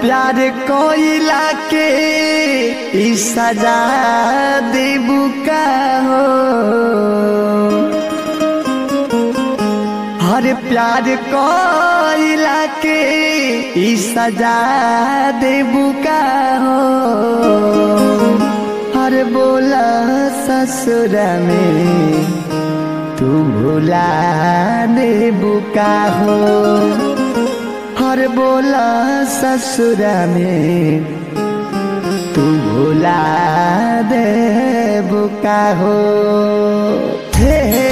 प्यार कोइला के ई सजा देबू का हो हर प्यार कोइला के ई सजा देबू का हो हर बोला ससुर में तू भुला देबू का हो हर बोला ससुर में तू भुला दे बुका हो हे हे,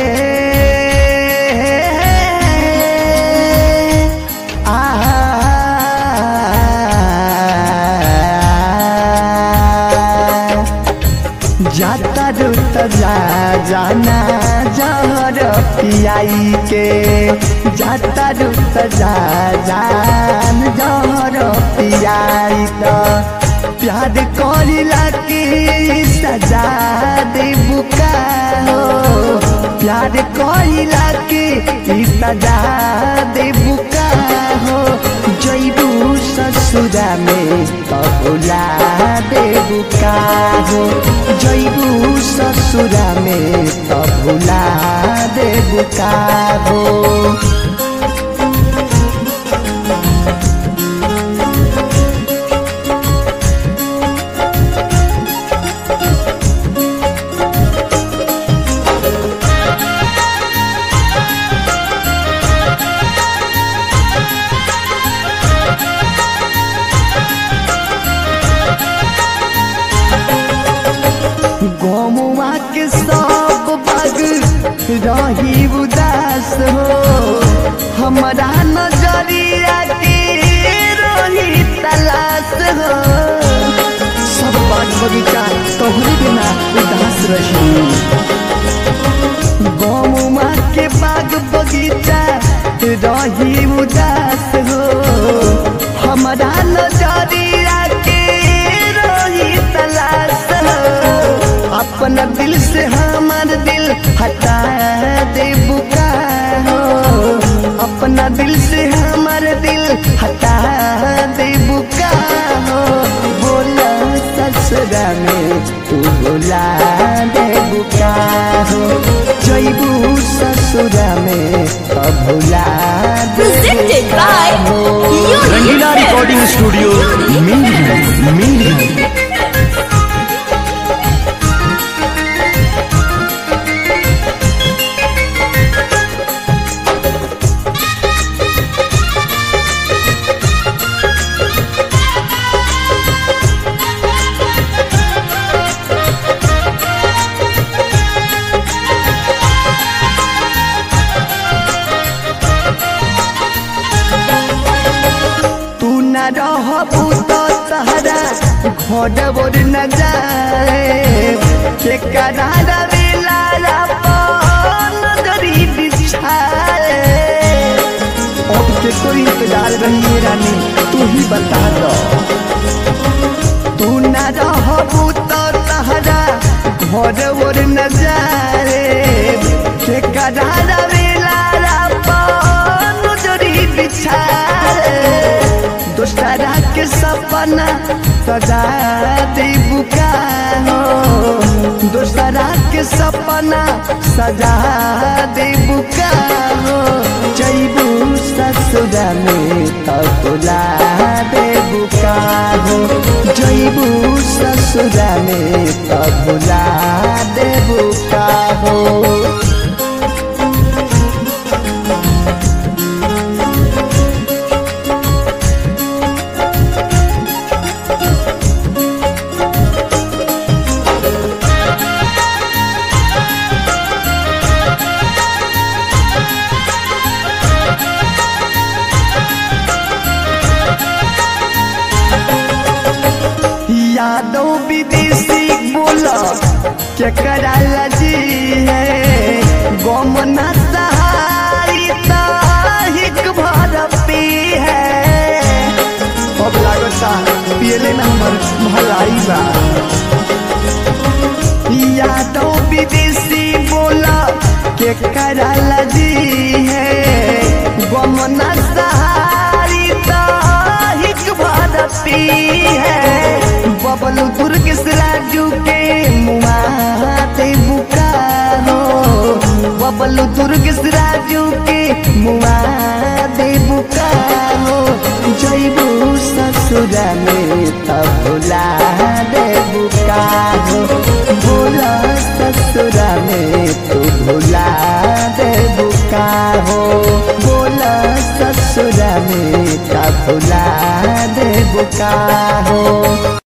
आ जाता रुत जा जाना जहर पियाई के जाता रुत जा जान जहर पियाई तो प्यार करिला के सजा दे बुका हो प्यार करिला के सजा दे बुका हो जैबू ससुरा में कबुला दे बुका हो जैबू ससुरा में कबुला दे बुका हो गमुआ के सब बग रही उदास हो हमारा नजरिया के रही तलाश हो सब बाग बगीचा तोहरे बिना उदास रही गमुआ के बाग बगीचा रही उदास हो हमारा नजरिया के रही तलाश हो अपना दिल से हमार दिल हटा दे बुका हो अपना दिल से हमार दिल हटा दे बुका हो बोला ससुरा में तू बोला दे बुका हो जैबू ससुरा में कबूला दे Presented by Unique Rangila Films. Recording studio मिंडी मिंडी तू न रहबू तो तहरा घर बोर न जाए के करारा बेला अपन नजरी बिछाए अब के कोई इंतजार रही है रानी तू ही बता दो तू न रहबू तो तहरा घर बोर न जाए के करारा बेला अपन नजरी बिछाए दोस्तरा के सपना सजा दे बुका हो दोस्तरा के सपना सजा दे बुका हो जैबू ससुरा में तबुला दे बुका हो जैबू ससुरा में तबुला दे बुका हो यादव विदेशी बोला के कराला जी है गम न सहारी ताहिक भर पी है अब लागता पियले ना हमर भलाई बा यादव विदेशी बोला के कराला जी है गम न सहारी ताहिक भर पी राजू के मुआ देबू का हो जैबू ससुरा में तब भुला देबू का हो भोला ससुरा में तू भुला देबू का हो बोला ससुरा में का भुला देबू का हो